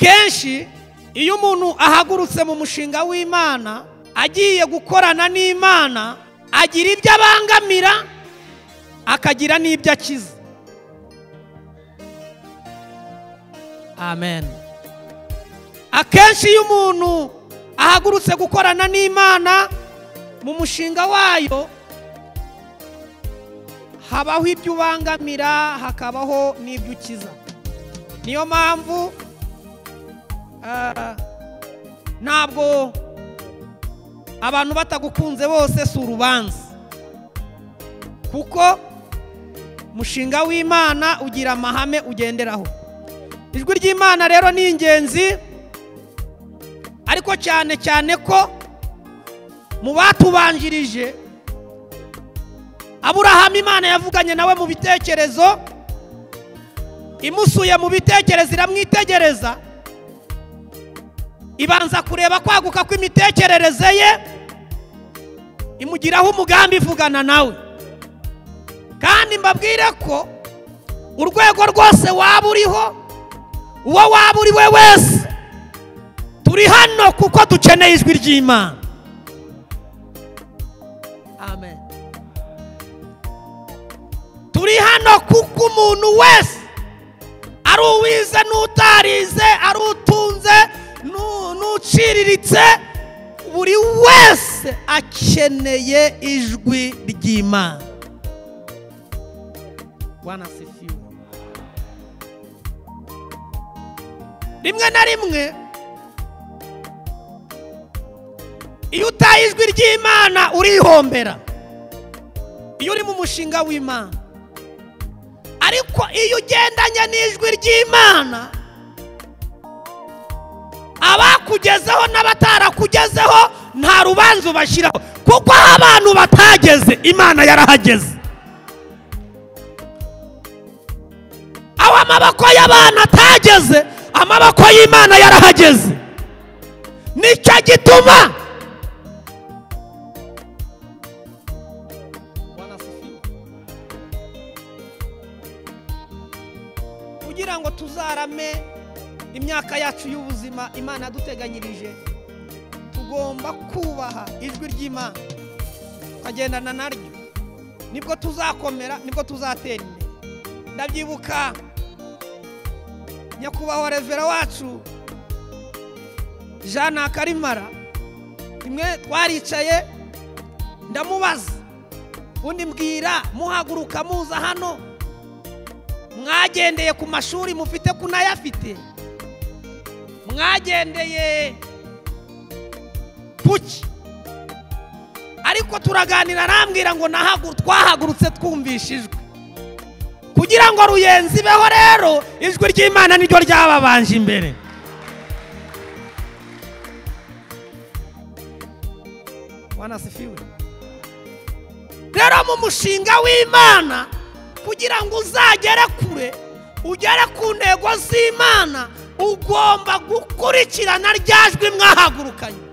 kenshi iyo umuntu ahagurutse mu mushinga w'imana agiye gukorana n'imana agira ibyo abangamira akagira n'ibyo akiza amen akenshi iyo umuntu ahagurutse gukorana n'imana mu mushinga wayo habaho ibyo ubangamira hakabaho n'ibyo ukiza niyo mpamvu ntabwo abantu batagukunze bose si urubanza kuko umushinga w'imana ugira amahame ugenderaho ijwi ry'imana rero ni ingenzi ariko cyane cyane ko mu batubanjirije aburahamu imana yavuganye nawe mu bitekerezo imusuye mu bitekerezo iramwitegereza ibanza kureba kwaguka kw'imitekerereze ye imugiraho umugambi ivugana nawe kandi mbabwire ko urwego rwose waba uriho uwo waba uri we wese turi hano kuko dukeneye ijwi ry'imana amen turi hano kuko umuntu wese ari uwize n'utarize ari utunze n'uciriritse buri wese akeneye ijwi ry'imana wanasifiwe rimwe na rimwe iyo utaye ijwi ry'imana urihombera iyo uri mu mushinga w'imana ariko iyo ugendanye n'ijwi ry'imana abakugezeho n'abatarakugezeho nta rubanza ubashyiraho kuko aho abantu batageze imana yarahageze aho amaboko y'abana atageze amaboko y'imana yarahageze nicyo gituma kugira ngo tuzarame imyaka yacu y'ubuzima imana yaduteganyirije tugomba kubaha ijwi ry'imana tukagendana naryo nibwo tuzakomera nibwo tuzatera imbere ndabyibuka nyakubahwa revera wacu jean karimara rimwe twaricaye ndamubaza undi mbwira muhaguruka muza hano mwagendeye ku mashuri mufite ku n'ayafite mwagendeye kuki ariko turaganira arambwira ngo twahagurutse twumvishijwe kugira ngo ruyenzi ibeho rero ijwi ry'imana niryo ryababanje imbere wanasifiwe rero mu mushinga w'imana kugira ngo uzagere kure ugere ku ntego z'imana ugomba gukurikirana rya jwi mwahagurukanye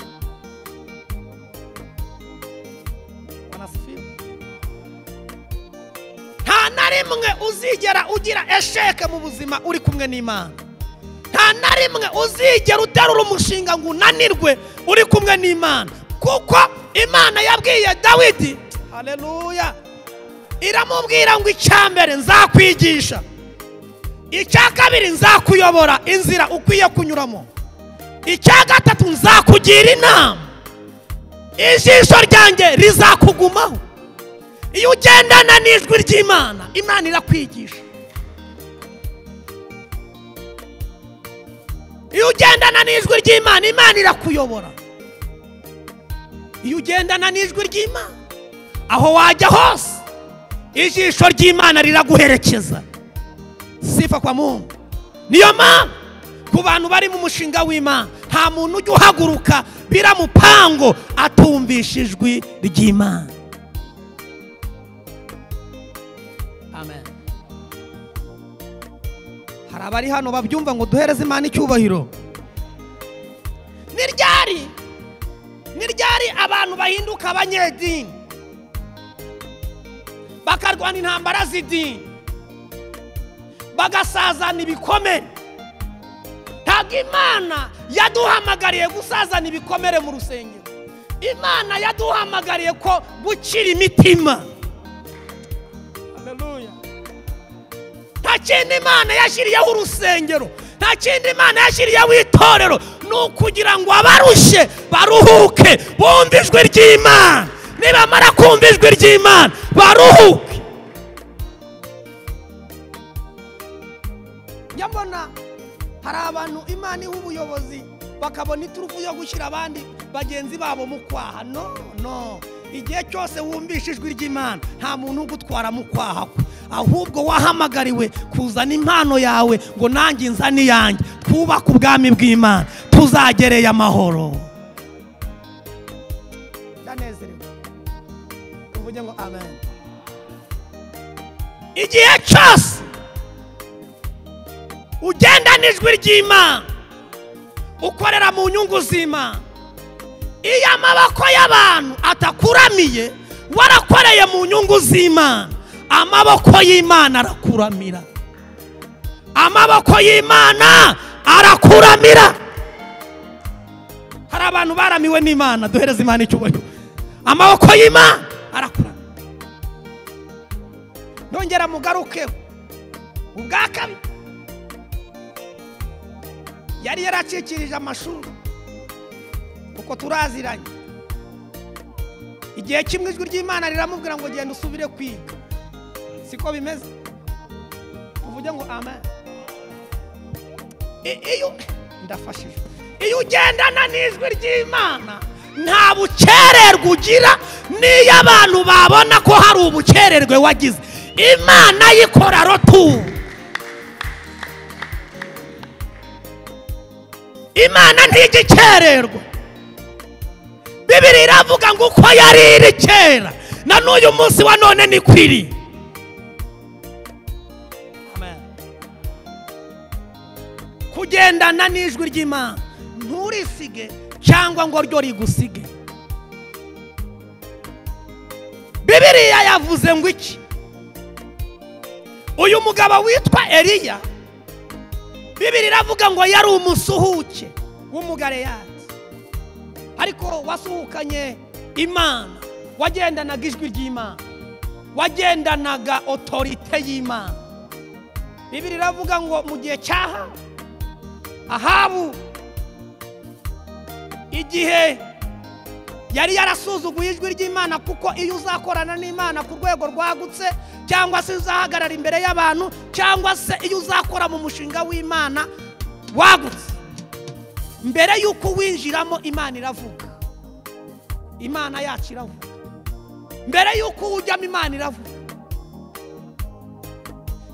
nta na rimwe uzigera ugira esheke mu buzima uri kumwe n'imana nta na rimwe uzigera uterura umushinga ngo unanirwe uri kumwe n'imana kuko imana yabwiye dawidi hareruya iramubwira ngo icya mbere nzakwigisha icya kabiri nzakuyobora inzira ukwiye kunyuramo icya gatatu nzakugira inama ijisho ryanjye rizakugumaho iyo ugendana n'ijwi ry'imana imana irakwigisha iyo ugendana n'ijwi ry'imana imana irakuyobora iyo ugendana n'ijwi ry'imana aho wajya hose ijisho ry'imana riraguherekeza sifa kwa muntu niyo mpamvu ku bantu bari mu mushinga w'imana nta muntu ujya uhaguruka biramupango atumvisha ijwi ry'imana hari abari hano babyumva ngo duhereze imana icyubahiro ntiryari ntiryari abantu bahinduka abanyedini bakarwana intambara z'idini bagasazana ibikomere nta ntabwo imana yaduhamagariye gusazana ibikomere mu rusengero imana yaduhamagariye ko gukira imitima Hallelujah. nta kindi imana yashyiriyeho urusengero nta kindi imana yashyiriyeho itorero ni ukugira ngo abarushye baruhuke bumve ijwi ry'imana nibamara kumva ijwi ry'imana baruhuke njya mbona hari abantu imana iha ubuyobozi bakabona iturufu yo gushyira abandi bagenzi babo mu kwaha no no igihe cyose wumvishe ijwi ry'imana nta muntu ugutwara mu kwaha kwe ahubwo wahamagariwe kuzana impano yawe ngo nanjye nzane iyanjye twubake ubwami bw'imana tuzagereye amahoro ndanezerewe tuvuge ngo amen igihe cyose ugenda n'ijwi ry'imana ukorera mu nyungu z'imana iyo amaboko y'abantu atakuramiye warakoreye mu nyungu z'imana amaboko y'imana arakuramira amaboko y'imana arakuramira hari abantu baramiwe n'imana duhereze imana icyubahiro amaboko y'imana arakuramira nongera mugarukeho ubwa kabiri yari yaracikirije amashuri uko turaziranye igihe kimwe ijwi ry'imana riramubwira ngo genda usubire kwiga siko bimeze uvuge ngo amen I- iyo ndafashijwe iyo ugendana n'ijwi ry'imana nta bukererwe ugira n'iyo abantu babona ko hari ubukererwe wagize imana yikora rotu imana ntijya ikererwa bibiri iravuga ngo uko yari iri kera na n'uyu munsi wa none niko iri kugendana n'ijwi ry'imana nturisige cyangwa ngo ryo rigusige bibiriya yavuze ngo iki uyu mugabo witwa eliya bibiri iravuga ngo yari umusuhuke w'umugareyati ariko wasuhukanye imana wagendanaga ijwi ry'imana wagendanaga otorite y'imana bibiri iravuga ngo mu gihe cyaha ahabu igihe yari yarasuzuguye ijwi ry'imana kuko iyo uzakorana n'imana ku rwego rwagutse cyangwa se uzahagarara imbere y'abantu cyangwa se iyo uzakora mu mushinga w'imana wagutse mbere y'uko winjiramo imana iravuga imana yacu iravuga mbere y'uko ujyamo imana iravuga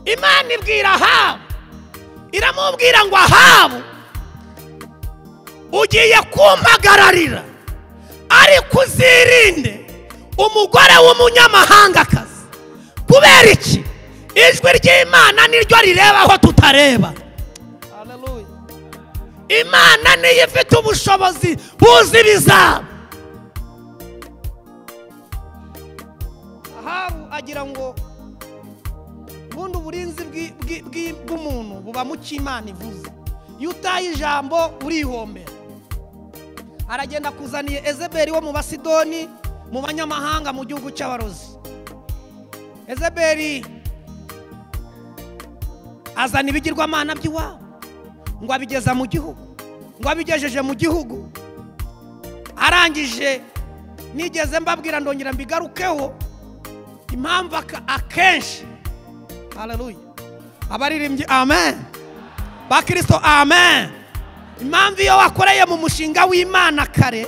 imana ibwira ahabu iramubwira ngo ahabu ugiye kumpagararira ariko uzirinde umugore w'umunyamahangakazi kubera iki ijwi ry'imana niryo rireba aho tutareba imana niyo ifite ubushobozi buzi ibizaba ahabu agira ngo ubundi uburinzi bw'i- bw'i- bw'i- bw'umuntu buba mu cyo imana ivuze iyo utaye ijambo urihombera aragenda akuzaniye ezeberi wo mu basidoni mu banyamahanga mu gihugu cy'abarozi ezeberi azana ibigirwamana by'iwabo ngo abigeza mu gihugu ngo abigejeje mu gihugu arangije nigeze mbabwira ndongera mbigarukeho impamvu aka- akenshi haleluya abaririmbyi amen bakristo amen impamvu iyo wakoreye mu mushinga w'imana kare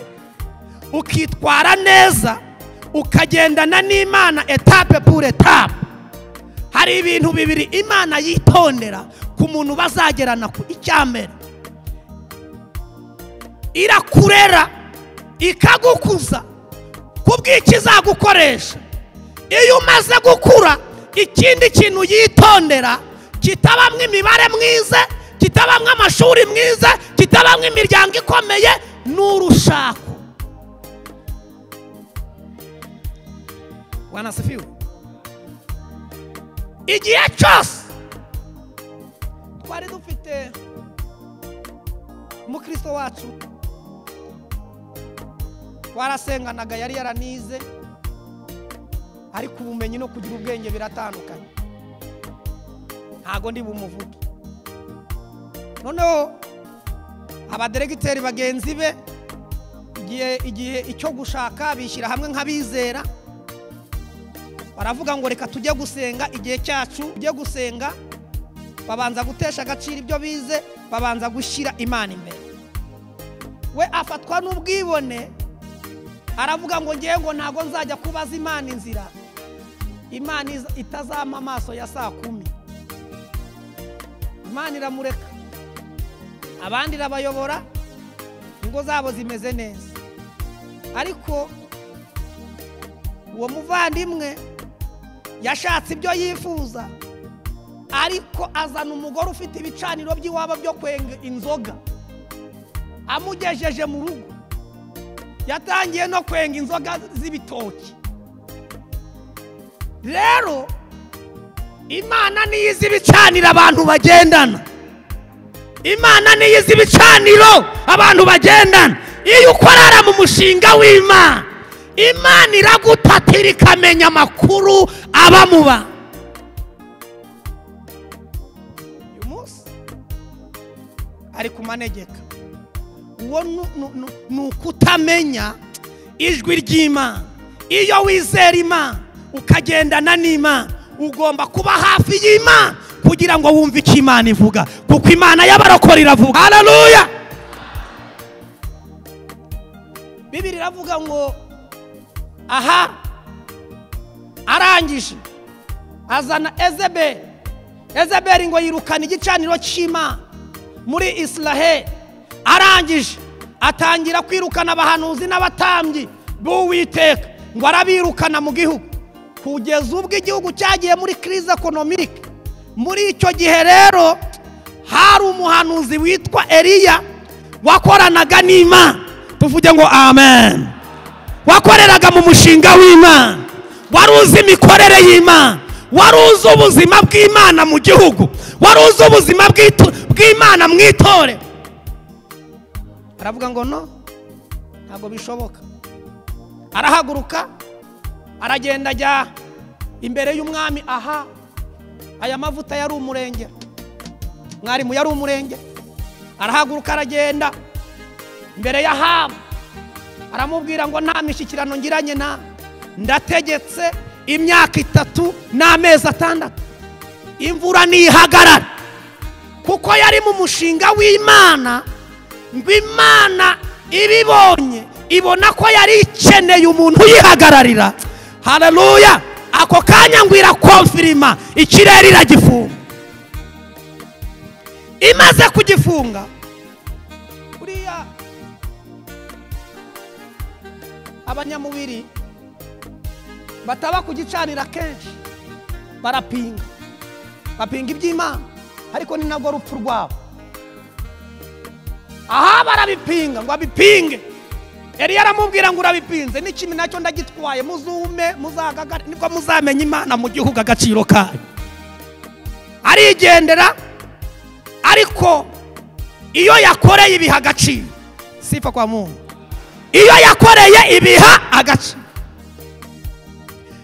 ukitwara neza ukagendana n'imana etape pour etape hari ibintu bibiri imana yitondera ku muntu bazagerana ku icyambere irakurera ikagukuza kubw'icyo izagukoresha iyo umaze gukura ikindi kintu yitondera kitabamo imibare mwiza kitabamo amashuri mwiza kitabamo imiryango ikomeye n'urushako wanasifiwe igihe cyose twari dufite umukristo wacu warasenganaga yari yaranize ariko ubumenyi no kugira ubwenge biratandukanye ntabwo ndi bumuvuge noneho abaderegiteri bagenzi be igihe igihe icyo gushaka bishyira hamwe nk'abizera baravuga ngo reka tujye gusenga igihe cyacu tujye gusenga babanza gutesha agaciro ibyo bize babanza gushyira imana imbere we afatwa n'ubwibone aravuga ngo ngewe ngo ntabwo nzajya kubaza imana inzira imana itazama amaso ya saa kumi imana iramureka abandi irabayobora ingo zabo zimeze neza ariko uwo muvandimwe yashatse ibyo yifuza ariko azana umugore ufite ibicaniro by'iwabo byo kwenga inzoga amugejeje mu rugo yatangiye no kwenga inzoga z'ibitoki rero imana niyo izi ibicaniro abantu bagendana imana niyo izi ibicaniro abantu bagendana iyo ukorara mu mushinga w'imana imana iragutatira ikamenya amakuru abamuba uyu munsi ari kumanegeka uwo ni ukutamenya ijwi ry'imana iyo wizera imana ukagendana n'imana ugomba kuba hafi y'imana kugira ngo wumve icyo imana ivuga kuko imana y'abarokora iravuga hararuya bibiri iravuga ngo aha arangije azana ezeberi ezeberi ngo yirukana igicaniro cy'imana muri israheli arangije atangira kwirukana abahanuzi n'abatambyi b'uwiteka ngo arabirukana mu gihugu kugeza ubwo igihugu cyagiye muri kirize ekonomike muri icyo gihe rero hari umuhanuzi witwa eliya wakoranaga n'imana tuvuge ngo amen wakoreraga mu mushinga w'imana wari uzi imikorere y'imana wari uzi ubuzima bw'imana mu gihugu wari uzi ubuzima bw'imana mu itorero aravuga ngo no ntabwo bishoboka arahaguruka aragenda ajya imbere y'umwami aha aya mavuta yari umurenge mwarimu yari umurenge arahaguruka aragenda imbere y'ahabu aramubwira ngo nta mishyikirano ngiranye na ndategetse imyaka itatu n'amezi atandatu imvura ntihagarara kuko yari mu mushinga w'imana ngo imana ibibonye ibona ko yari ikeneye umuntu uyihagararira hararuya ako kanya ngo irakomfirima ikirere iragifunga imaze kugifunga buriya abanyamubiri bataba kugicanira kenshi barapinga bapinga iby'imana ariko ni nabwo rupfu rwabo aha barabipinga ngo abipinge yari aramubwira ngo urabipinze n'ikindi nacyo ndagitwaye muzume muzagagare nibwo muzamenya imana mu gihugu agaciro kayo arigendera ariko iyo yakoreye ibiha agaciro sifa kwa muntu iyo yakoreye ibiha agace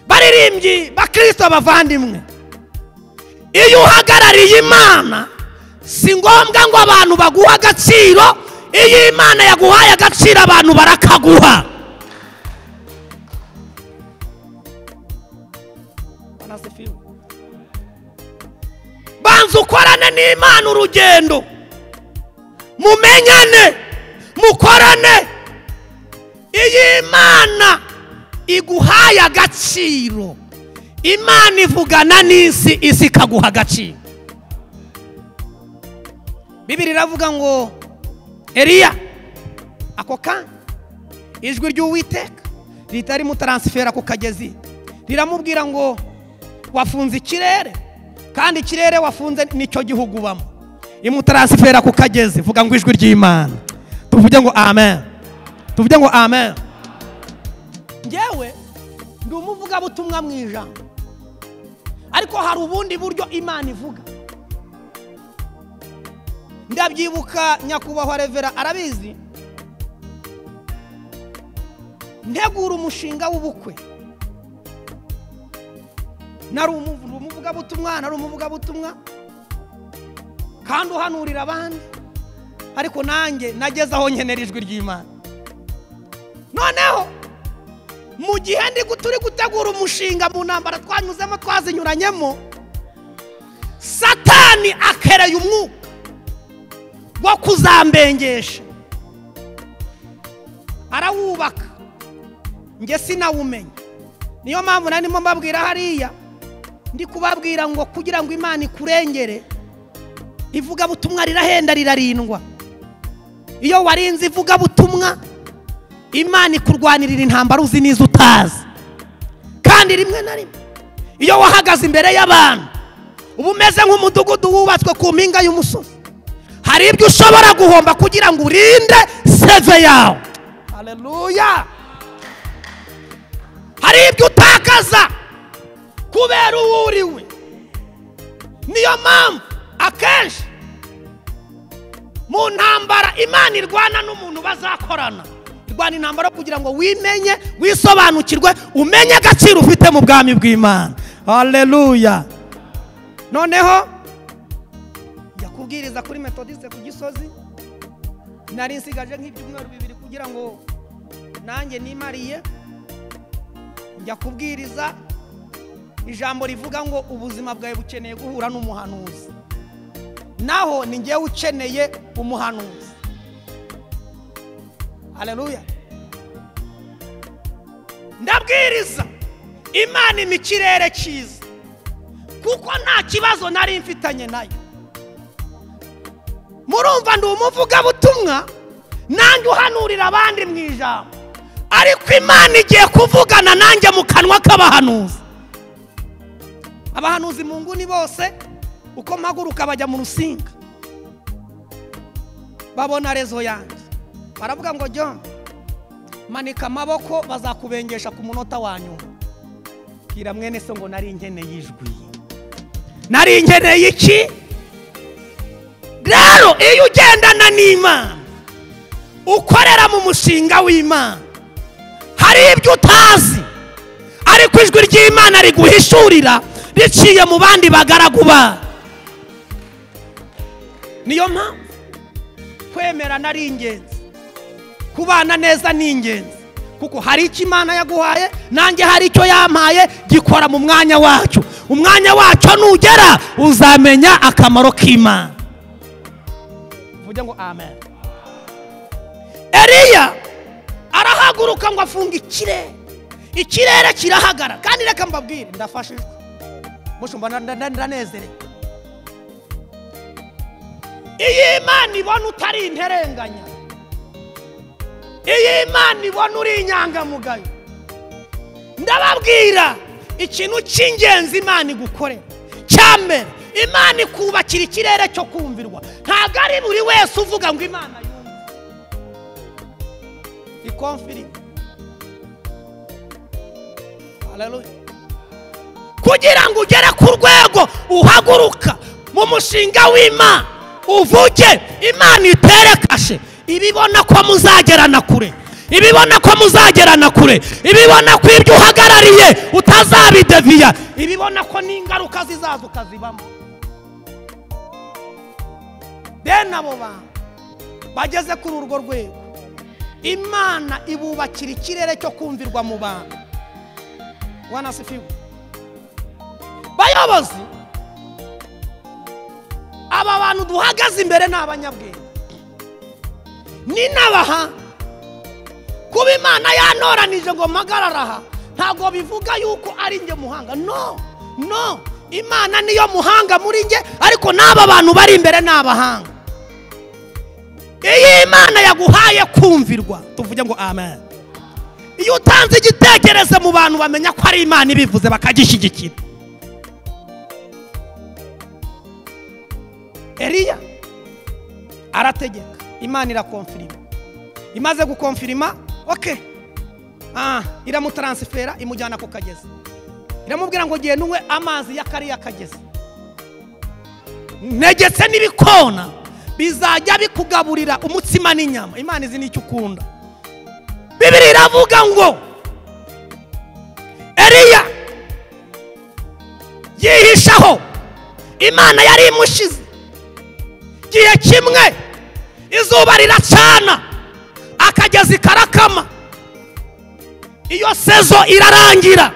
baririmbyi bakirisito bavandimwe iyo uhagarariye imana si ngombwa ngo abantu baguhe agaciro iyo imana yaguhaye agaciro abantu barakaguha banza ukorane n'imana urugendo mumenyane mukorane iyi imana iguhaye agaciro imana ivugana n'isi isi ikaguha agaciro bibiri iravuga ngo eriya ako kanya ijwi ry'uwiteka ritari mutaransifera ku kagezi riramubwira ngo wafunze ikirere kandi ikirere wafunze nicyo gihugu ubamo imutaransifera ku kagezi vuga ngo ijwi ry'imana tuvuge ngo amen tuvuge ngo amen ngewe ndi umuvugabutumwa mu ijambo ariko hari ubundi buryo imana ivuga ndabyibuka nyakubahwa revera arabizi ntegura umushinga w'ubukwe nari umuvugabutumwa nari umuvugabutumwa kandi uhanurira abandi ariko nanjye nageze aho nkenera ijwi ry'imana noneho mu gihe ndi turi gutegura umushinga mu ntambara twanyuzemo twazinyuranyemo satani akereye umwuka wo kuzambengesha arawubaka njye sinawumenya niyo mpamvu narimo mbabwira hariya ndi kubabwira ngo kugira ngo imana ikurengere ivugabutumwa rirahenda rirarindwa iyo warinze ivugabutumwa imana ikurwanirira intambara uzi n'izo utazi kandi rimwe na rimwe iyo wahagaze imbere y'abantu uba umeze nk'umudugudu wubatswe ku mpinga y'umusozi hari ibyo ushobora guhomba kugira ngo urinde seve yawe hareruya hari ibyo utakaza kubera uwo uriwe niyo mpamvu akenshi mu ntambara imana irwana n'umuntu bazakorana irwana intambara kugira ngo wimenye wisobanukirwe umenye agaciro ufite mu bwami bw'imana hareruya noneho njya kubwiriza kuri metodiste ku gisozi nari nsigaje nk'ibyumweru bibiri kugira ngo nanjye nimariye njya kubwiriza ijambo rivuga ngo ubuzima bwawe bukeneye guhura n'umuhanuzi naho ni ngewe ukeneye umuhanuzi hareruya ndabwiriza imana ima ikirere cyiza kuko nta kibazo nari mfitanye nayo murumva ndi umuvugabutumwa nanjye uhanurira abandi mu ijambo ariko imana igiye kuvugana nanjye mu kanwa k'abahanuzi abahanuzi mu nguni bose uko mpaguruka bajya mu rusinga babona rezo yanjye baravuga ngo jya manika amaboko bazakubengesha ku munota wa nyuma bwira mwene se ngo nari nkeneye ijwi nari nkeneye iki rero iyo ugendana n'imana ukorera mu mushinga w'imana hari ibyo utazi ariko ijwi ry'imana riguhishurira riciye mu bandi bagaraguba niyo mpamvu kwemerana ari ingenzi kubana neza ni ingenzi kuko hari icyo imana yaguhaye nanjye hari icyo yampaye gikora mu mwanya wacyo umwanya wacyo nugera uzamenya akamaro k'imana uvuge ngo amen eriya arahaguruka ngo afunge ikirere ikirere kirahagarara kandi reka mbabwire ndafashijwe mushumba ndanezerewe iyi imana ibona utari interenganya iyi imana ibona uri inyangamugayo ndababwira ikintu cy'ingenzi imana igukorera cya mbere imana ikubakira ikirere cyo kumvirwa ntabwo ari buri wese uvuga ngo imana yumve ikomfiriti kugira ngo ugere ku rwego uhaguruka mu mushinga w'imana uvuge imana itere kashe ibibona ko muzagerana kure ibibona ko muzagerana kure ibibona ko ibyo uhagarariye utazabideviya ibibona ko n'ingaruka zizaza ukazibamo bene abo bantu bageze kuri urwo rwego imana ibubakira ikirere cyo kumvirwa mu bantu wanasifiwe bayobozi aba bantu duhagaze imbere ni abanyabwenge n'inabaha kuba imana yanoranije ngo aha ntabwo bivuga yuko ari njye muhanga no no imana niyo muhanga muri njye ariko n'aba bantu bari imbere ni abahanga iyo imana yaguhaye kumvirwa tuvuge ngo amen iyo utanze igitekerezo mu bantu bamenya ko ari imana ibivuze bakagishyigikira eriya arategeka imana irakomfirima imaze gukomfirima oke iramutaransifera imujyana ku kagezi iramubwira ngo genda unywe amazi y'akariya kagezi negetse n'ibikona bizajya bikugaburira umutsima n'inyama imana izi nicyo ukunda bibiri iravuga ngo eriya yihishaho imana yari imushize igihe kimwe izuba riracana akagezi karakama iyo sezo irarangira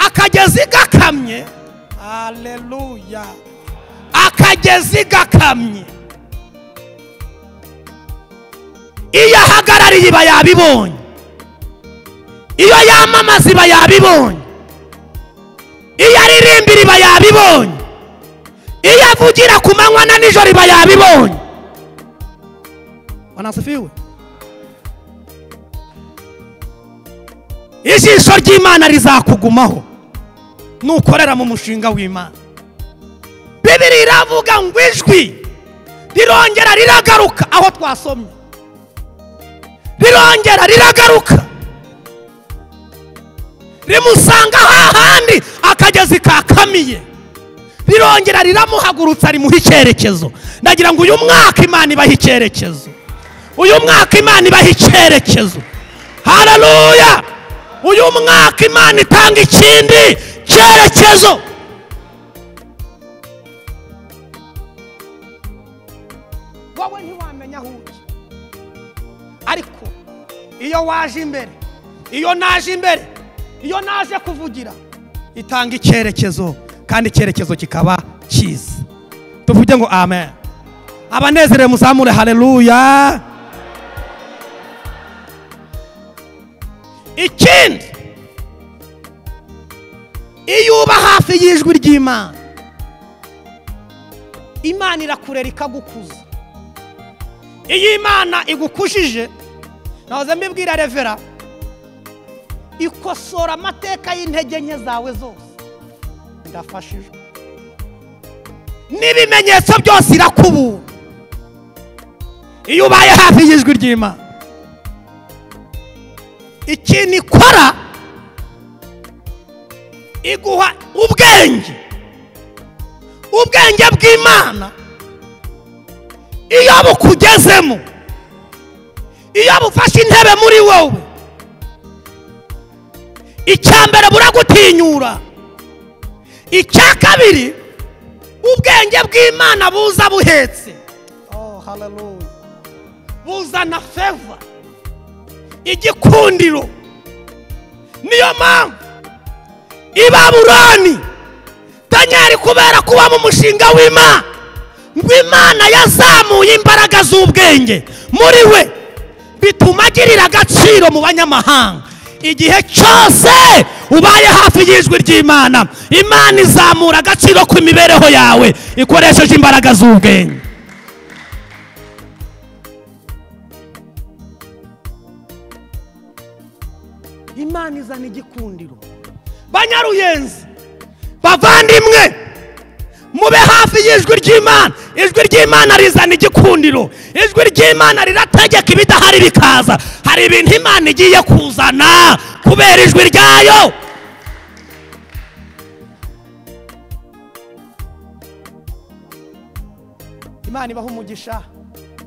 akagezi gakamye haleluya akagezi gakamye iyo ahagarariye iba yabibonye iyo yamamaza iba yabibonye iyo aririmbira iba yabibonye iyo avugira ku manywa na nijoro iba yabibonye wanasifiwe ijisho ry'imana rizakugumaho nukorera mu mushinga w'imana bibiri iravuga ngo ijwi rirongera riragaruka aho twasomye rirongera riragaruka rimusanga hahandi akagezi kakamiye rirongera riramuhagurutsa rimuha icyerekezo ndagira ngo uyu mwaka imana ibaha icyerekezo uyu mwaka imana ibaha icyerekezo hararuya uyu mwaka imana itanga ikindi cyerekezo wowe ntiwamenya aho ujya ariko iyo waje imbere iyo naje imbere iyo naje kuvugira itanga icyerekezo kandi icyerekezo kikaba cyiza tuvuge ngo amen abanezere muzamure hareruya ikindi iyo uba hafi y'ijwi ry'imana imana irakurera ikagukuza iyo imana igukujije nahoze mbibwira revera ikosora amateka y'intege nke zawe zose ndafashijwe n'ibimenyetso byose irakubura iyo ubaye hafi y'ijwi ry'imana ikintu ikora iguha ubwenge ubwenge bw'imana iyo bukugezemo iyo bufashe intebe muri wowe icya mbere buragutinyura icya kabiri ubwenge bw'imana buza buhetse buzana feva igikundiro niyo mpamvu i baburoni danyari kubera kuba mu mushinga w'imana ngo imana yazamuye imbaraga z'ubwenge muri we bituma agirira agaciro mu banyamahanga igihe cyose ubaye hafi y'ijwi ry'imana imana izamura agaciro ku mibereho yawe ikoresheje imbaraga z'ubwenge imana izana igikundiro banyaruyenzi bavandimwe mube hafi y'ijwi ry'imana ijwi ry'imana rizana igikundiro ijwi ry'imana rirategeka ibidahari bikaza hari ibintu imana igiye kuzana kubera ijwi ryayo imana ibaha umugisha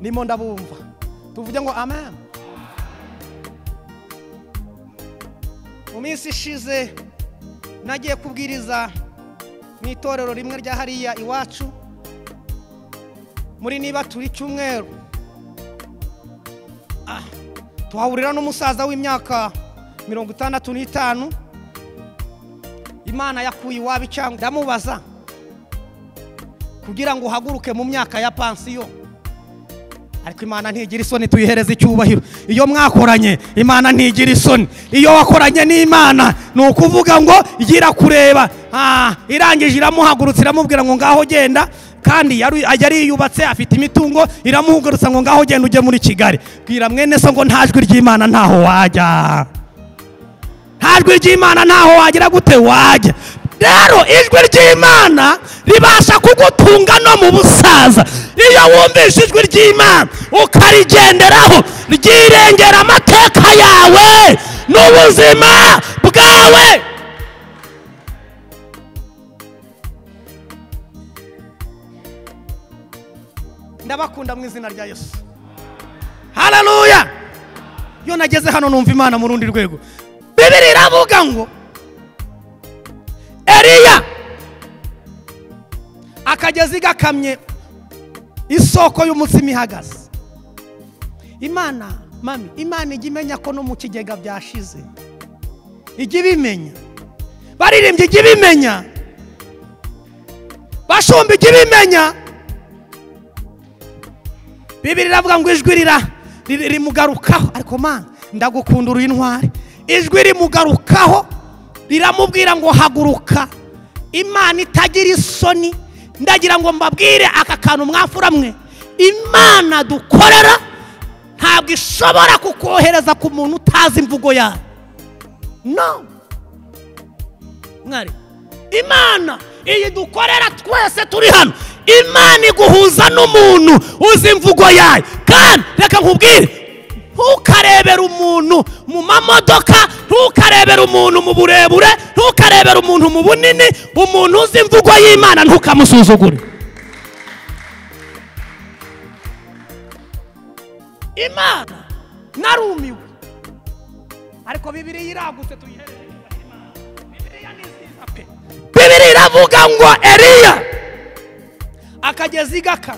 nimo ndabumva tuvuge ngo amen mu minsi ishize nagiye kubwiriza mu itorero rimwe rya hariya iwacu muri niba turi cyumweru tuhahurira n'umusaza w'imyaka mirongo itandatu n'itanu imana yakuye iwabo cyangwa ndamubaza kugira ngo uhaguruke mu myaka ya pansiyo ariko imana ntigira isoni tuyihereza icyubahiro iyo mwakoranye imana ntigira isoni iyo wakoranye n'imana ni ukuvuga ngo gira kureba irangije iramuhagurutsa iramubwira ngo ngaho genda kandi yari yiyubatse afite imitungo iramuhagurutsa ngo ngaho genda ujye muri kigali bwira mwene so ngo nta jwi ry'imana ntaho wajya nta jwi ry'imana ntaho wagera gute wajya rero ijwi ry'imana ribasha kugutunga no mu busaza iyo wumvise ijwi ry'imana ukarigenderaho ryirengera amateka yawe n'ubuzima bwawe ndabakunda mu izina rya yesu hararuya iyo nageze hano numva imana mu rundi rwego bibiri iravuga ngo eriya akagezi gakamye isoko y'umutsima ihagaze imana mami imana ijya imenya ko no mu kigega byashize ijya ibimenya baririmbye ijya ibimenya bashumba ijya ibimenya bibiri iravuga ngo ijwi rira riri- rimugarukaho ariko mana ndagukunda uri intwari ijwi rimugarukaho riramubwira ngo haguruka imana itagira isoni ndagira ngo mbabwire aka kantu mwafura mwe imana dukorera ntabwo ishobora kukohereza ku muntu utazi imvugo yayo no mwari imana iyi dukorera twese turi hano imana iguhuza n'umuntu uzi imvugo yayo kandi reka nkubwire ntukarebere umuntu mu mamodoka ntukarebere umuntu mu burebure ntukarebere umuntu mu bunini umuntu uzi imvugo y'imana ntukamusuzugure imana narumiwe ariko bibiri iragutse tuyihereze bibiri iravuga ngo eriya akagezi gaka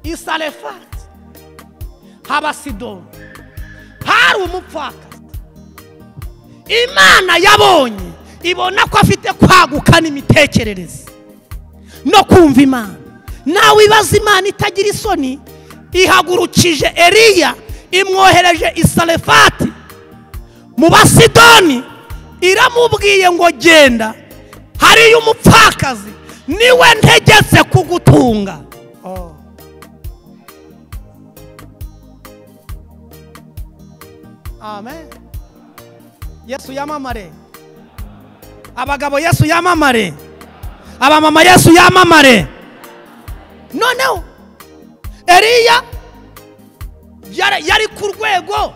isarefati haba sidoni hari umupfakazi imana yabonye ibona ko afite kwaguka n'imitekerereze no kumva imana nawe ibaza imana itagira isoni ihagurukije eriya imwohereje isarefati mu basidoni iramubwiye ngo genda hariyo umupfakazi niwe ntegetse kugutunga amen yesu yamamare abagabo yesu yamamare abamama yesu yamamare noneho eriya yari yari ku rwego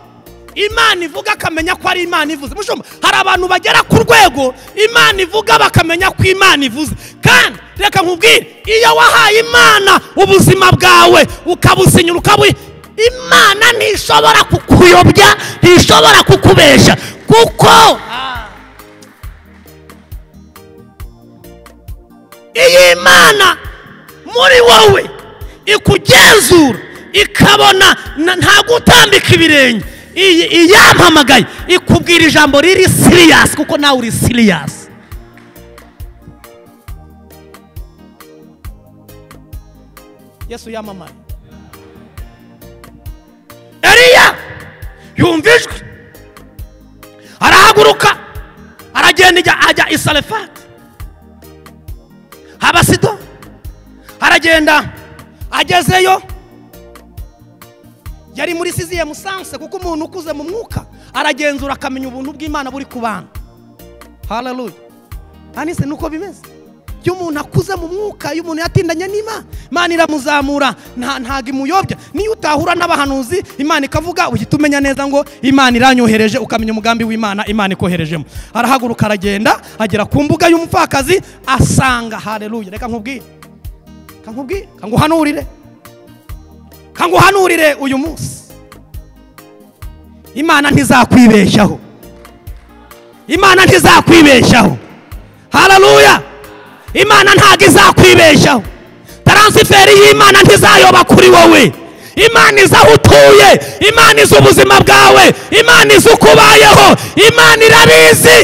imana ivuga akamenya ko ari imana ivuze mushumba hari abantu bagera ku rwego imana ivuga bakamenya ko imana ivuze kandi reka nkubwire iyo wahaye imana ubuzima bwawe ukabusinyura ukabuha imana ntishobora kukuyobya ntishobora kukubeshya kuko iyi mana muri wowe ikugenzura ikabona na- nta gutambika ibirenge iyi iyampamagaye ikubwira ijambo riri siriyasi kuko nawe uri siriyasi yesu yamamara eriya yumva ijwi arahaguruka aragenda ijya- ajya isarefati abasido aragenda agezeyo yari muri siziye musanse kuko umuntu ukuze mu mwuka aragenzura akamenya ubuntu bw'imana buri ku bantu hararuya hanise ni uko bimeze iyo umuntu akuze mu mwuka iyo umuntu yatindanye n'imana imana iramuzamura nta ntago imuyobya niyo utahura n'abahanuzi imana ikavuga uhita umenya neza ngo imana iranyohereje ukamenya umugambi w'imana imana ikoherejemo arahaguruka aragenda agera ku mbuga y'umupfakazi asanga hararuya reka nkubwire kankubwire kanguhanurire kanguhanurire uyu munsi imana ntizakwibeshyaho imana ntizakwibeshyaho hararuya imana ntabwo izakwibeshyaho taransiferi y'imana ntizayoba kuri wowe imana izi aho utuye imana izi ubuzima bwawe imana izi uko ubayeho imana irabizi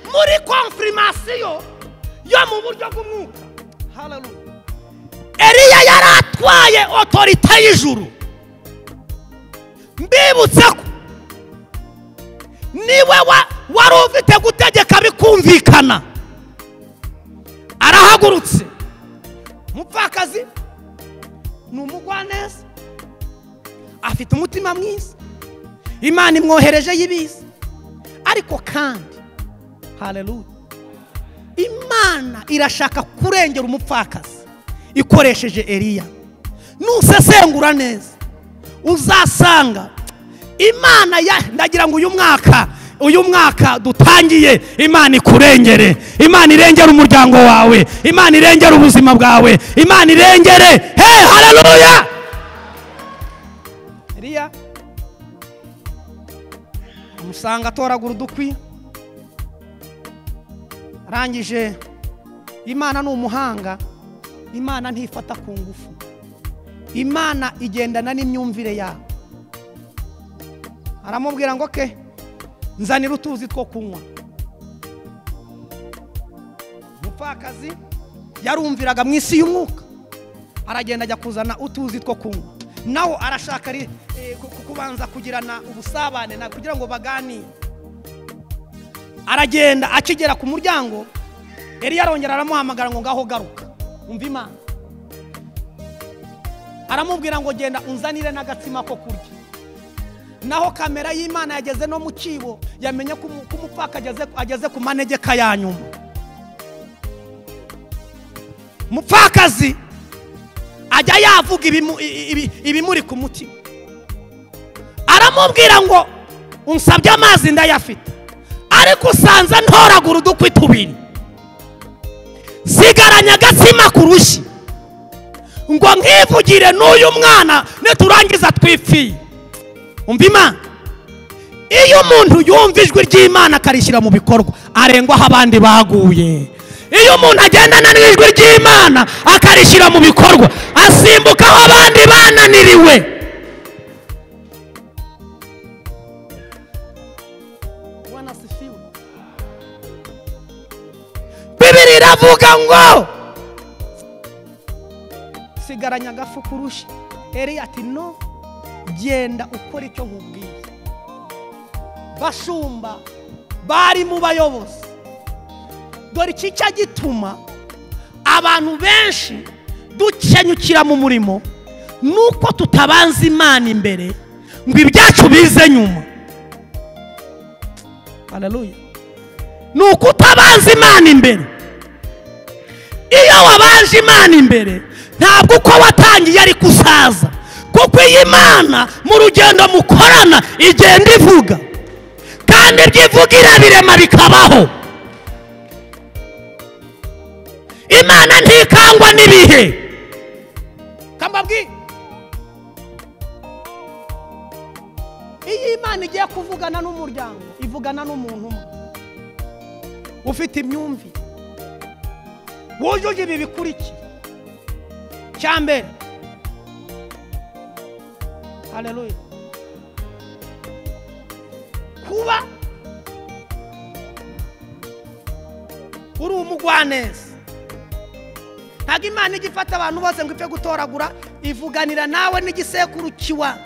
muri konfirimasiyo yo mu buryo bw'umwuka hararuya eriya yari atwaye otorita y'ijuru mbibutse ko niwe wa- wari ufite gutegeka bikumvikana arahagurutse umupfakazi ni umugwaneza afite umutima mwiza imana imwohereje y'ibiza ariko kandi haleluya imana irashaka kurengera umupfakazi ikoresheje eriya nusesengura neza uzasanga imana ya ndagira ngo uyu mwaka uyu mwaka dutangiye imana ikurengere imana irengere umuryango wawe imana irengere ubuzima bwawe imana irengere he hararuya eriya umusanga atoragura udukwi arangije imana ni umuhanga imana ntifata ku ngufu imana igendana n'imyumvire yawe aramubwira ngo ke nzanira utuzi two kunywa umupfakazi yarumviraga mu isi y'umwuka aragenda ajya kuzana utuzi two kunywa nawe arashaka ri- eh, ku- ku- kubanza kugirana ubusabane na kugira ngo baganire aragenda akigera ku muryango Eliya arongera aramuhamagara ngo ngaho garuka umva imana aramubwira ngo genda unzanire n'agatsima ko kurya naho kamera y'imana yageze no mu cyibo yamenye ko umu- ko umupfaka ageze- ageze ku manegeka ya nyuma umupfakazi ajya yavuga ibimu- i- ibi- ibimuri ku mutima aramubwira ngo unsabye amazi ndayafite ariko usanza ntoragura udukwi tubiri sigaranya agatsima ku rushyi ngo nkivugire n'uyu mwana niturangiza twifiye umva imana iyo umuntu yumva ijwi ry'imana akarishyira mu bikorwa arengwaho abandi baguye iyo umuntu agendana n'ijwi ry'imana akarishyira mu bikorwa asimbukaho abandi bananiriwe Bwana asifiwe. bibiri iravuga ngo sigaranya agafu kurusha eriya ati no genda ukora icyo nkubwiye bashumba bari mu bayobozi dore iki cya gituma abantu benshi dukenyukira mu murimo nuko tutabanza imana imbere ngo ibyacu bize nyuma haleluya ni uko utabanza imana imbere iyo wabanje imana imbere ntabwo uko watangiye ariko usaza kuko iyi mana mu rugendo mukorana igenda ivuga kandi ibyo ivuga irabirema bikabaho imana ntikangwa n'ibihe kambabwire iyo imana igiye kuvugana n'umuryango ivugana n'umuntu umwe ufite imyumvire wujuje ibi bikurikira cya mbere haleluya kuba uri umugwaneza ntabwo imana ijya ifata abantu bose ngo ipfe gutoragura ivuganira nawe n'igisekuru kiwa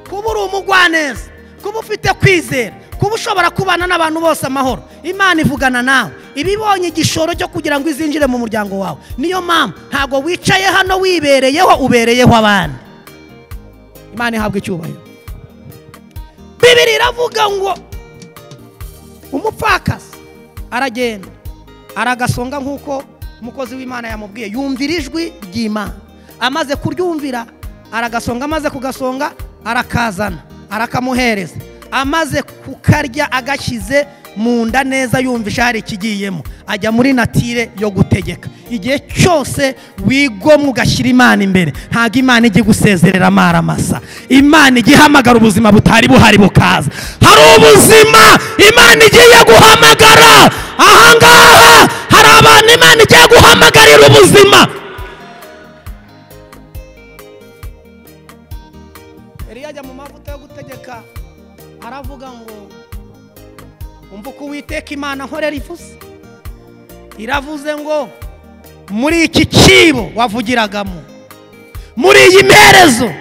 kuba uri umugwaneza kuba ufite kwizera kuba ushobora kubana n'abantu bose amahoro imana ivugana nawe iba ibonye igishoro cyo kugira ngo izinjire mu muryango wawe niyo mpamvu ntabwo wicaye hano wibereyeho ubereyeho abandi imana ihabwa icyubahiro bibiri iravuga ngo umupfakazi aragenda aragasonga nk'uko umukozi w'imana yamubwiye yumvira ijwi ry'imana amaze kuryumvira aragasonga amaze kugasonga arakazana arakamuhereza amaze kukarya agashyize mu nda neza yumva ishari ikigiyemo ajya muri natire yo gutegeka igihe cyose wigomwe ugashyira imana imbere ntabwo imana ijya igusezerera amaramasa imana ijya ihamagara ubuzima butari buhari bukaza hari ubuzima imana igiye guhamagara ahangaha hari abantu imana igiye guhamagarira ubuzima Eliya ajya mu mavuta yo gutegeka aravuga ngo umva uko uwiteka imana nkorera ivuze iravuze ngo muri iki cyibo wavugiragamo muri iyi mperezo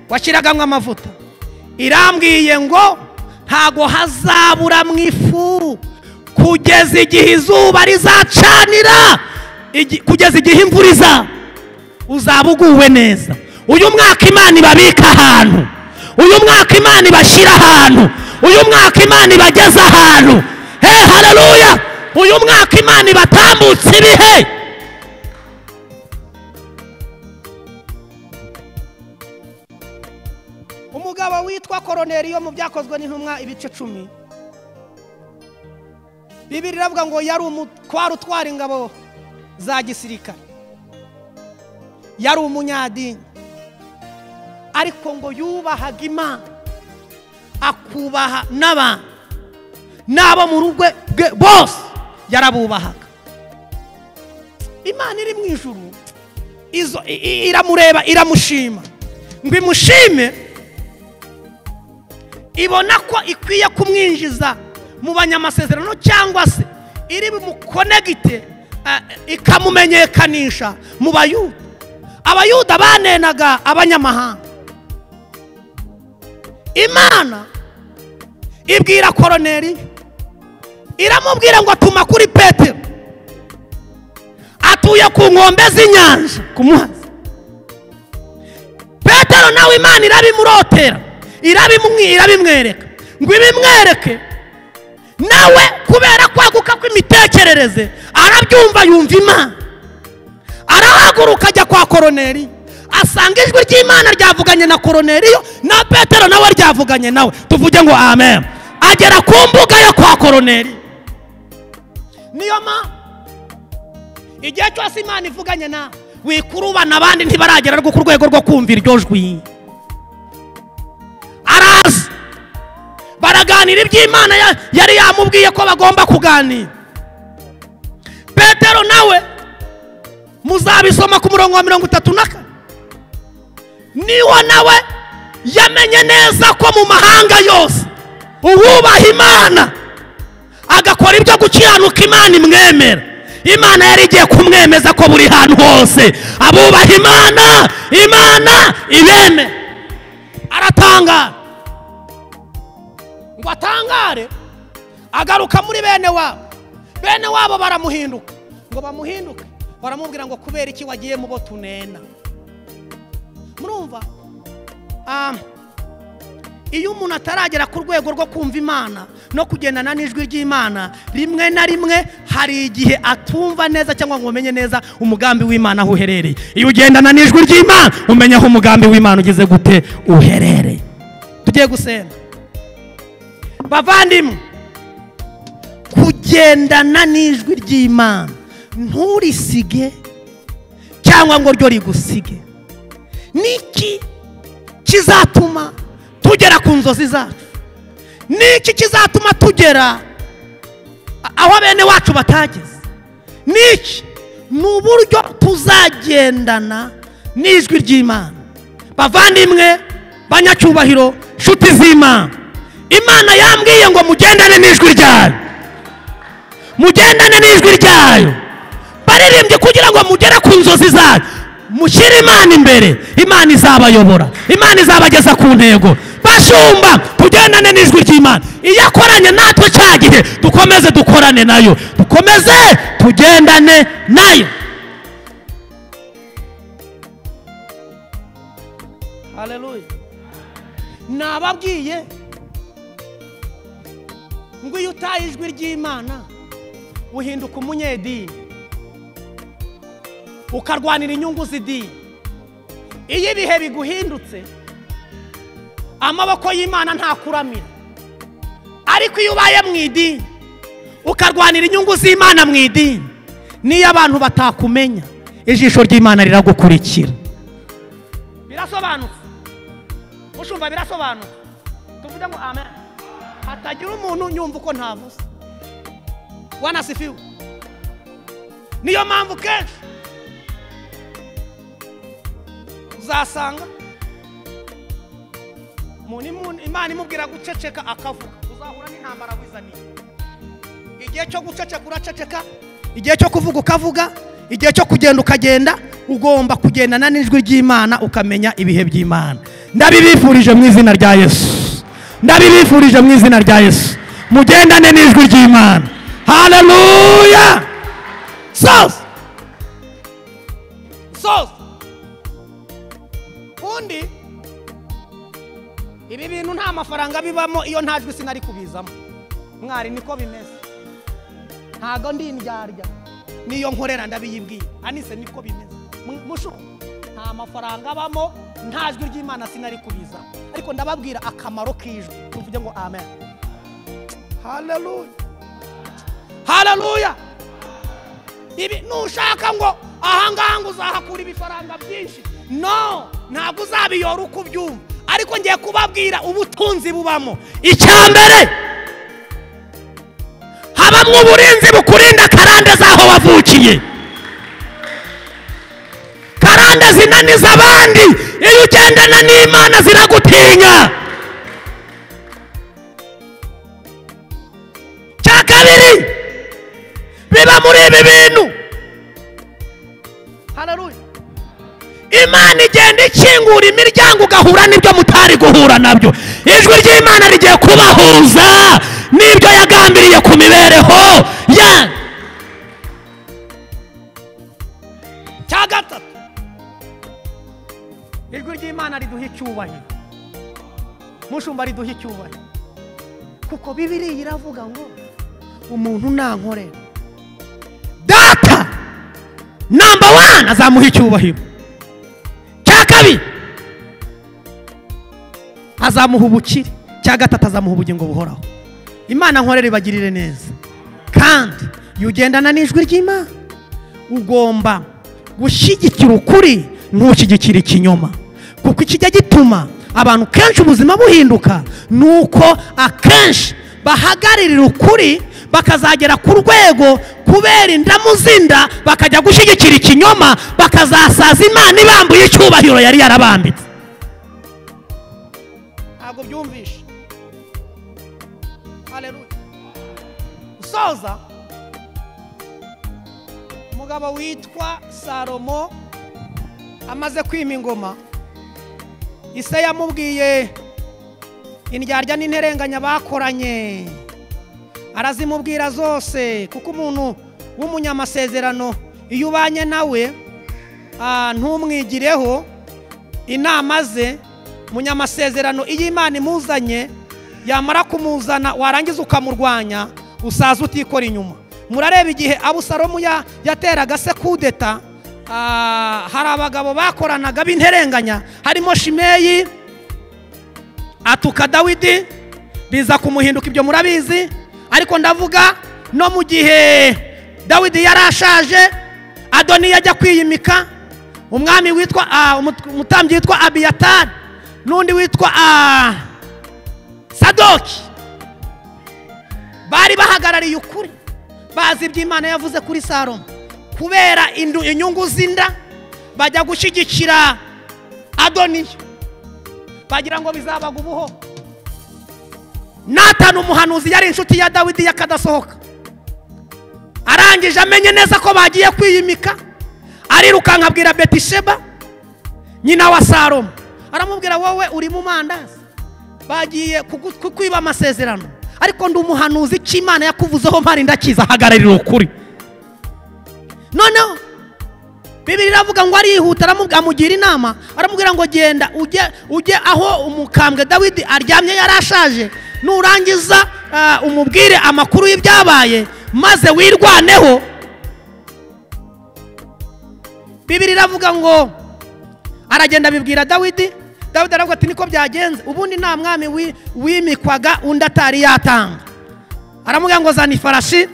washyiragamo amavuta irambwiye ngo ntago hazabura mu ifu kugeza igihe izuba rizacanira igi- kugeza igihe imvura izaba uzaba uguwe neza uyu mwaka imana ibabika ahantu uyu mwaka imana ibashyira ahantu uyu mwaka imana ibageza ahantu he hararuya uyu mwaka imana ibatambutse ibihe umugabo witwa koroneliyo mu byakozwe n'intumwa ibice cumi bibiri iravuga ngo yari umutwaro utwara ingabo za gisirikare yari umunyadini ariko ngo yubahaga imana akubaha n'abantu n'abo mu rugo rwe bose yarabubahaga imana iri mu ijuru izo i- i- iramureba iramushima ngo imushime ibona ko ikwiye kumwinjiza mu banyamasezerano cyangwa se iri bumukonegite eh, ikamumenyekanisha mu bayuda abayuda banenaga abanyamahanga imana ibwira koroneri iramubwira ngo atuma kuri petero atuye ku nkombe z'inyanja ku muhazi petero nawe imana irabimurotera irabimwi- irabimwereka ngo ibimwereke nawe kubera kwaguka kw'imitekerereze arabyumva yumva imana arahaguruka ajya kwa koroneri asanga ijwi ry'imana ryavuganye na koroneriyo na petero nawe ryavuganye nawe tuvuge ngo amen agera ku mbuga yo kwa koroneri niyo mpamvu igihe cyose imana ivuganye nawe wikurubana abandi ntibaragera rwo ku rwego rwo kumva iryo jwi araza baraganira iby'imana ya- yari yamubwiye ko bagomba kuganira petero nawe muzabisoma ku murongo wa mirongo itatu na kane niwo nawe yamenye neza ko mu mahanga yose uwubaha imana agakora ibyo gukiranuka imana imwemera imana yari igiye kumwemeza ko buri hantu hose abubaha imana imana ibemera aratangara ngo atangare agaruka muri bene wabo bene wabo baramuhinduka ngo bamuhinduke baramubwira ngo kubera iki wagiye mu bo tunena murumva Ah, iyo umuntu ataragera ku rwego rwo kumva imana no kugendana n'ijwi ry'imana rimwe na rimwe hari igihe atumva neza cyangwa ngo umenye neza umugambi w'imana aho uherereye iyo ugendana n'ijwi ry'imana umenya aho umugambi w'imana ugeze gute uherereye tugiye gusenga bavandimwe kugendana n'ijwi ry'imana nturisige cyangwa ngo ryo rigusige niki kizatuma tugera ku nzozi zacu niki kizatuma tugera a- aho bene wacu batageze niki ni uburyo tuzagendana n'ijwi ry'imana bavandimwe banyacyubahiro nshuti z'imana imana yambwiye ngo mugendane n'ijwi ryayo mugendane n'ijwi ryayo baririmbye kugira ngo mugere ku nzozi zanyu mushyire imana imbere imana izabayobora imana izabageza ku ntego bashumba tugendane n'ijwi ry'imana iyo akoranye natwe cya gihe dukomeze dukorane nayo dukomeze tugendane nayo haleluya nababwiye ngo iyo utaye ijwi ry'imana uhinduka umunyedini ukarwanira inyungu z'idini iyo ibihe biguhindutse amaboko y'imana ntakuramira ariko iyo ubaye mu idini ukarwanira inyungu z'imana mu idini niyo abantu batakumenya ijisho ry'imana riragukurikira birasobanutse mushumva birasobanutse tuvuge ngo amen hatagira umuntu nyumva uko ntavuze wanasifiwe niyo mpamvu kenshi uzasanga umuntu imu- imana imubwira guceceka akavuga uzahura n'intambara wizaniye igihe cyo guceceka uraceceka igihe cyo kuvuga ukavuga igihe cyo kugenda ukagenda ugomba kugendana n'ijwi ry'imana ukamenya ibihe by'imana ndabibifurije mu izina rya yesu ndabibifurije mu izina rya yesu mugendane n'ijwi ry'imana haleluya soze soze undi ibi bintu nta mafaranga bibamo iyo nta jwi sinari kubizamo mwari niko bimeze ntago ndi indyarya niyo nkorera ndabiyibwiye anise niko bimeze Mu- mushu nta mafaranga abamo nta jwi ry'imana sinari kubiza ariko ndababwira akamaro k'ijwi tuvuge ngo amen haleluya hararuya ibi nushaka ngo ahangaha ngo uzahakura ibifaranga byinshi no ntabwo uzabiyora uko ubyumva ariko ngiye kubabwira ubutunzi bubamo icya mbere habamo uburinzi bukurinda karande z'aho wavukiye karande zinaniza abandi iyo ugendana n'imana ziragutinya cya kabiri biba muri ibi bintu hararuye imana igenda ikingura imiryango ugahura n'ibyo mutari guhura nabyo ijwi ry'imana rigiye kubahuza n'ibyo yagambiriye ku mibereho ya cya gatatu ijwi ry'imana riduha icyubahiro mushumba riduha icyubahiro kuko bibiriya iravuga ngo umuntu nankorera data namba wani azamuha icyubahiro cya kabiri azamuha ubukire cya gatatu azamuha ubugingo buhoraho imana nkorera ibagirire neza kandi iyo ugendana n'ijwi ry'imana ugomba gushyigikira ukuri ntushyigikire ikinyoma kuko ikijya gituma abantu kenshi ubuzima buhinduka ni uko akenshi bahagararira ukuri bakazagera ku rwego kubera indamu z'inda bakajya gushyigikira ikinyoma bakazasaza imana ibambuye icyubahiro yari yarabambitse ntabwo byumvishe haleluya usoza umugabo witwa salomo amaze kwima ingoma ise yamubwiye indyarya n'interenganya bakoranye arazimubwira zose kuko umuntu w'umunyamasezerano iyo ubanye nawe ah, ntumwigireho inama ze munyamasezerano iyo imana imuzanye yamara kumuzana warangiza ukamurwanya usaza utikora inyuma murareba igihe abusalomu ya- yateraga se kudeta ah, hari abagabo bakoranaga b'interenganya harimo shimeyi atuka dawidi biza kumuhinduka ibyo murabizi ariko ndavuga no mu gihe dawidi yari ashaje adoni yajya kwiyimika umwami witwa ah, umut- umutambyi witwa abiyatari n'undi witwa ah, sadoki bari bahagarariye ukuri bazi ibyo imana yavuze kuri salomo kubera indu- inyungu z'inda bajya gushyigikira adoniyo bagira ngo bizabaga ubuho natani umuhanuzi yari inshuti ya dawidi yakadasohoka arangije amenye neza ko bagiye kwiyimika arirukanka abwira betisheba nyina wa salomo aramubwira wowe uri mu mandazi bagiye kugu- kukwiba amasezerano ariko ndi umuhanuzi cy'imana yakuvuzeho mpari ndakiza ahagararira ukuri noneho bibiri iravuga ngo arihuta aramubwira amugira inama aramubwira ngo genda ujye ujye aho umukambwe dawidi aryamye yari ashaje nurangiza ah, umubwire amakuru y'ibyabaye maze wirwaneho bibiri iravuga ngo aragenda abibwira dawidi dawidi aravuga ati niko byagenze ubundi nta mwami wi- wimikwaga undi atari yatanga aramubwira ngo zana ifarashi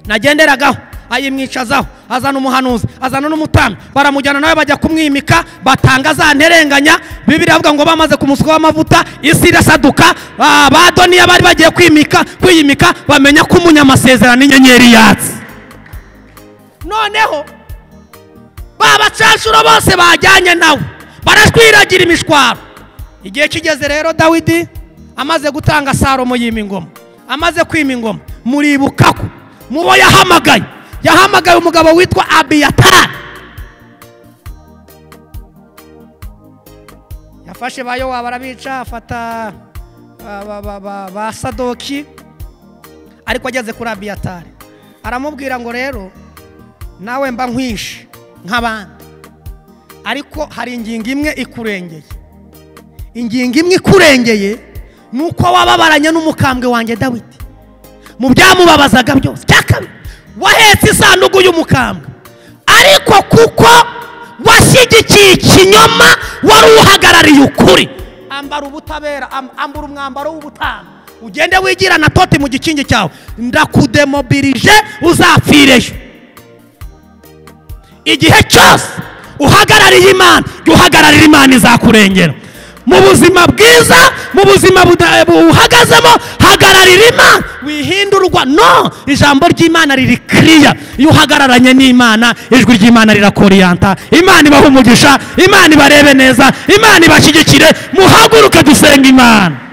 nagenderagaho ayimwicazaho azana umuhanuzi azana n'umutambyi baramujyana nawe bajya kumwimika batanga za nterenganya bibiri avuga ngo bamaze kumusukaho amavuta isi irasaduka ah, ba doniya bari bagiye kwimika kwiyimika bamenya ko umunyamasezerano inyenyeri yatse noneho ba bacacuro bose bajyanye nawe barashwiragira imishwaro igihe kigeze rero dawidi amaze gutanga salomo yima ingoma amaze kwima ingoma muribuka ko mubo yahamagaye yahamagaye umugabo witwa abiyatari yafashe ba yowa barabica afata ba- ba- ba- ba- ba sadoki ariko ageze kuri abiyatari aramubwira ngo rero nawe mba nkwishe nk'abandi ariko hari ingingo imwe ikurengeye ingingo imwe ikurengeye ni uko wababaranye n'umukambwe wanjye dawidi mu byamubabazaga byose cya kabiri wahetse isanduku y'umukambwe ariko kuko washyigikiye ikinyoma wari uhagarariye ukuri ambara ubutabera am- ambara umwambaro w'ubutanga ugende wigira na toti mu gikingi cyawe ndakudemobilije uzapfireyo igihe cyose uhagarariye imana jya uhagararira imana izakurengera mu buzima bwiza mu buzima buda- buhagazemo hagararira imana wihindurwa no ijambo ry'imana riri kiriya iyo uhagararanye n'imana ijwi ry'imana rirakoriyanta imana ibahe umugisha imana ibarebe neza imana ibashyigikire muhaguruke dusenga imana